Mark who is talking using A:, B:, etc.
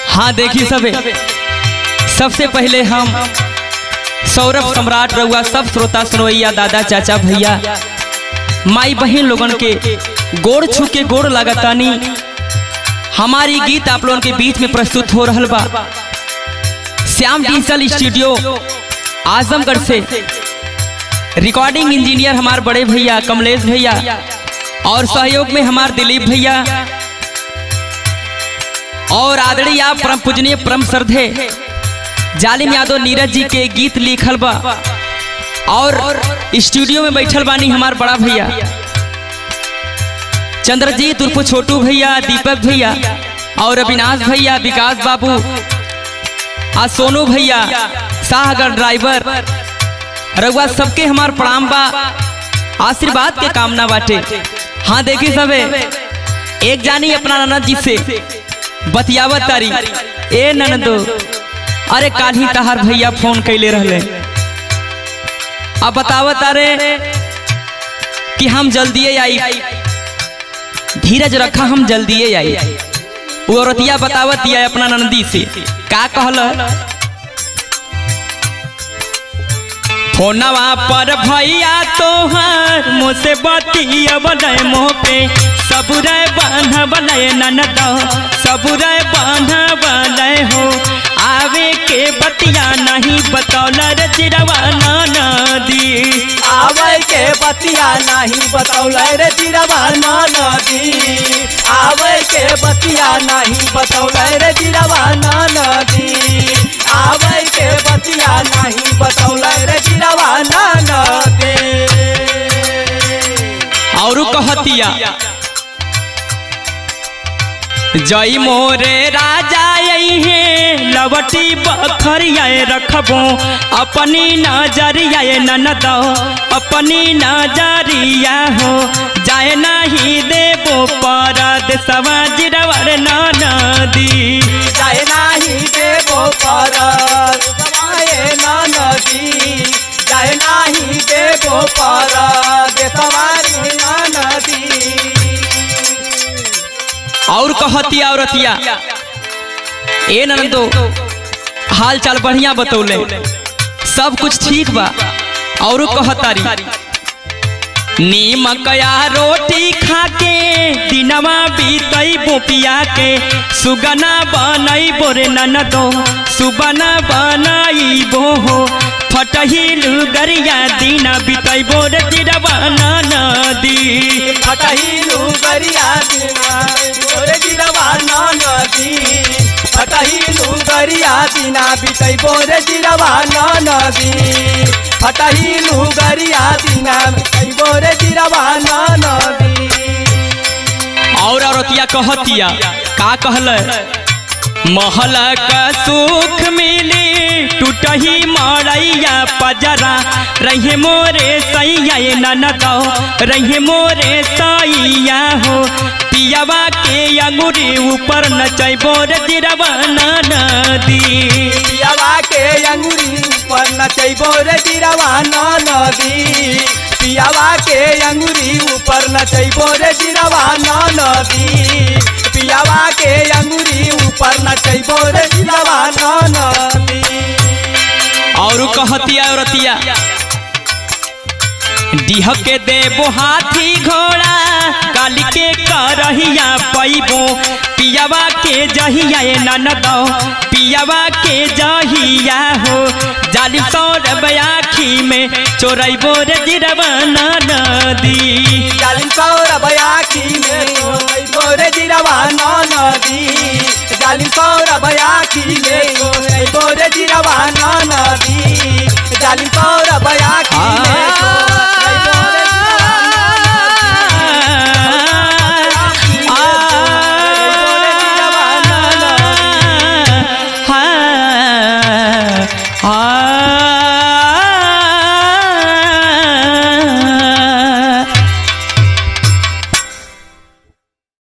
A: हाँ देखी सबे सबसे पहले हम सौरभ सम्राट रउआ सब श्रोता सुनवैया दादा चाचा भैया माई बहन लोगन के गोड़ छू के गोड़ लगातानी हमारी गीत आप लोगन के बीच में प्रस्तुत हो रहल बा श्याम डिजिटल स्टूडियो आजमगढ़ से रिकॉर्डिंग इंजीनियर हमार बड़े भैया कमलेश भैया और सहयोग में हमार दिलीप भैया और आदरणीय आप परम पूजनीय परम श्रद्धे जालिम यादव नीरज जी के गीत लिखल बा और स्टूडियो में बैठल बानी हमार बड़ा भैया चंद्रजीत उर्फ छोटू भैया दीपक भैया और अविनाश भैया विकास बाबू आ सोनू भैया शाहगढ़ ड्राइवर रघुआ सबके हमार प्रणाम बा आशीर्वाद के कामना बाटे हाँ देखी सबे एक जानी अपना ननद जी से बतियावत तारी ए ननदो अरे काल्ही तहार भैया फोन कैले रहले अब बतावत अरे कि हम जल्दिए आई धीरज रखा हम जल्दिए आई वो औरतिया बतावत दिया अपना नंदी से का कहल फोनवा पर भैया तोहर मुझसे बतिया बने मोह पे सबुरे बांधा बने ननद सबुरे बांधा बने हो आवे के बतिया नहीं बतौल रे चिरवा नदी
B: आवे के बतिया नहीं बतौले रे जिरवा नदी आवे के बतिया नहीं बतौले रे जिरवा नदी आवे के बतिया नहीं बतौले रे जिरवा नदी
A: और कहतिया जय मोरे राजा है लवटी बखरिया रखबो अपनी नजरिया ननद अपनी नजरिया हो जाए नहीं देबो परद समाज रवर नदी
B: जाए नाही देवो पर समाये नदी जाए नाही देवो पर देशवारी नदी
A: और कहतिया औरतिया ए ननदो हाल चाल बढ़िया बतौले सब कुछ ठीक बा और कहतारी नीमकया रोटी खाके दिनवा बीतई बोपिया के सुगना बनई बोरे ननदो सुबना बनई बो हो फटहिल गरिया दिना बीतई बोरे दिरवा नदी
B: फटहिलु गरिया दिना गोरे जिरवा नदी फटहिलु गरिया दिना बितै बोरे जिरवा नदी फटहिलु गरिया दिना बितै बोरे जिरवा नदी
A: और औरतिया कहतिया का कहल महल का सुख मिली टूटही मरैया पजरा रहे मोरे सैया ये ननद रहे मोरे सैया हो पियावा के अंगूरी ऊपर नचैबो रे जिरवा नदी
B: पियावा के अंगुरी ऊपर नचैबो रे जिरवा नदी पियावा के अंगुरी ऊपर नचैबो रे जिरवा नदी पियावा के अंगुरी ऊपर नचैबो रे जिरवा नदी
A: और कहतिया औरतिया डीह के देबो हाथी घोड़ा काली के करहिया पैबो पियावा के जहिया ए ननद पियावा के जहिया हो जालिम सौरभ आखी में चोरैबो रे जिरवा नदी
B: जालिम सौरभ आखी में चोरैबो रे जिरवा नदी जालिम सौरभ आखी में चोरैबो रे जिरवा नदी जालिम सौरभ आखी में चोरैबो रे
A: आ